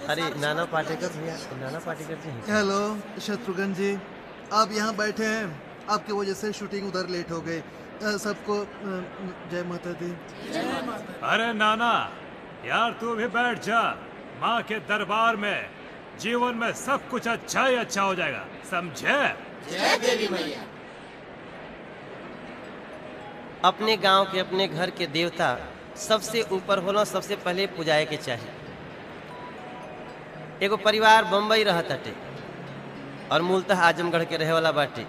अरे नाना पाटेकर भैया नाना पाटेकर जी हैं। हेलो शत्रुघ्न जी आप यहाँ बैठे हैं आपकी वजह से शूटिंग उधर लेट हो गई अ, सबको अ, जय माता दी अरे नाना यार तू भी बैठ जा माँ के दरबार में जीवन में सब कुछ अच्छा ही अच्छा हो जाएगा समझे अपने गांव के अपने घर के देवता सबसे ऊपर होला सबसे पहले पुजाए के चाहिए एगो परिवार बम्बई रहत हटे और मूलतः आजमगढ़ के रहे वाला बाटे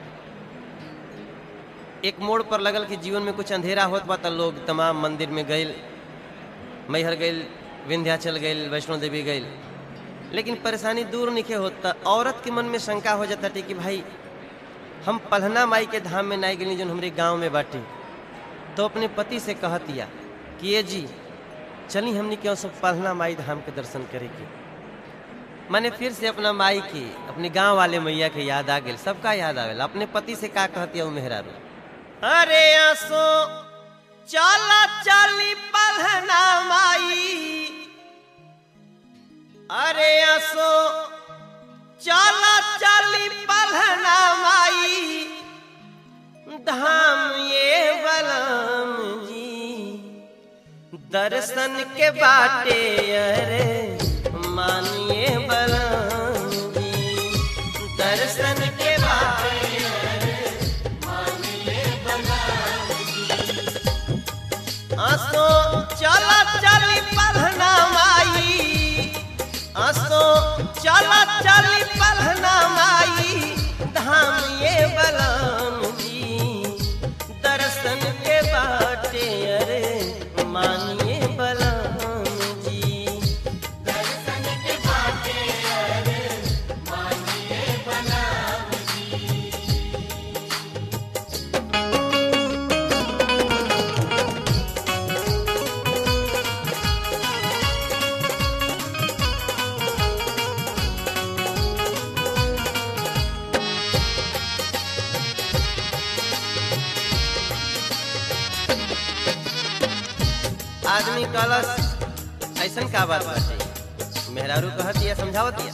एक मोड़ पर लगल कि जीवन में कुछ अंधेरा होत बा त लोग तमाम मंदिर में गइल मैहर गइल विंध्याचल गइल वैष्णो देवी गइल लेकिन परेशानी दूर निके होत त औरत के मन में शंका हो जाता कि भाई हम पलहना माई के धाम में नहीं गई जो हमारे गांव में बाटे तो अपने पति से कहतिया कि ये जी चली हमने क्यों सब पलहना माई धाम के दर्शन करे के मैंने फिर से अपना माई की अपने गांव वाले मैया के याद आ गई सबका याद आवेला अपने पति से का कहतिया उ मेहरारू अरे आसो चला चली पलहना माई अरे आसो चला चली पलहना माई धाम ये बलम जी दर्शन के बाटे अरे मानिए बलम जी दर्शन के बाटे आसो चला चली पलहना माई आसो चला चली पलहना माई धाम ये बलम जी दर्शन के बाटे अरे मानिए बलम जी आदमी कलश ऐसन का बात बाटे मेहरारू कहतिया समझावतिया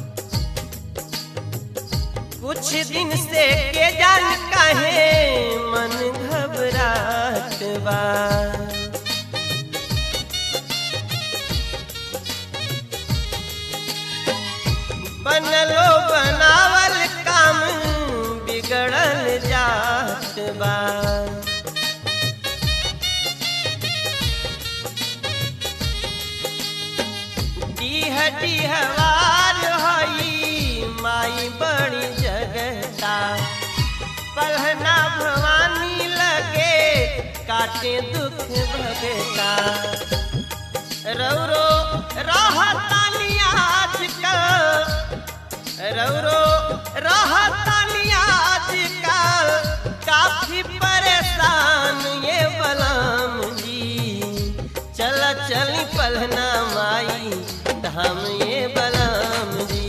कुछ दिन से के जान काहे मन घबरात बा बनलो बनावल काम बिगड़ल जात बा डीह डीहवार हई माई बड़ी जगता पलहना भवानी लगे काटे दुख भगता रौरो रहतानी आजकल रौरो रहतानी आजकल काफी परेशान ये बलम जी चल चली पलहना माई धाम ये बलम जी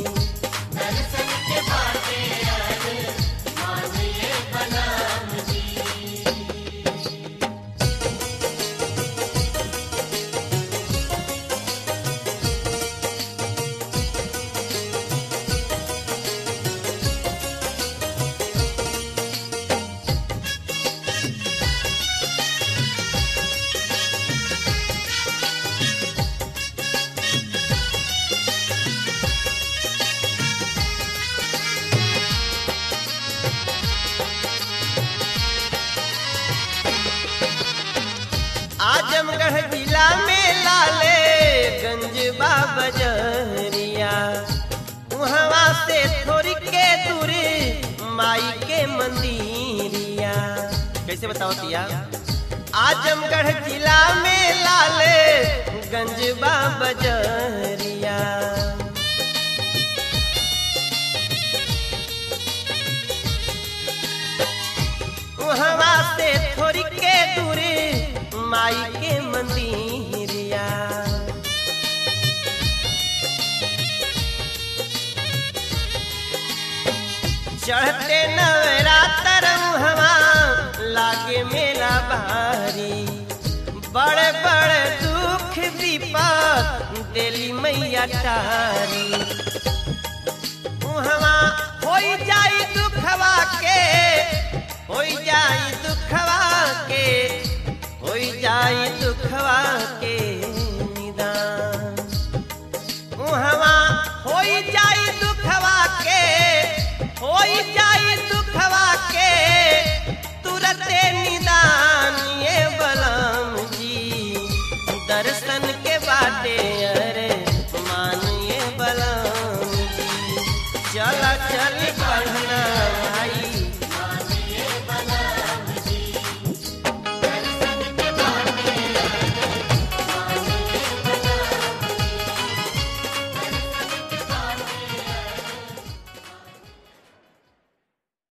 आजमगढ़ जिला में लाले गंज बजरिया वहाँ से थोड़ी के दूरी माई के मंदिरिया कैसे बताओ तिया आजमगढ़ जिला में लाले गंज बजरिया वहाँ से थोड़ी के दूरी माई के मंदिरिया चढ़ते नवरात्र हवा लागे मेला भारी बड़े बड़े दुख विपद देली मैया टारी उहवा होई जाई दुखवा के होई जाई दुखवा के होई जाई दुखवा के निदान उहवा होई जाई दुखवा के होई जाई दुखवा के तुरते निदान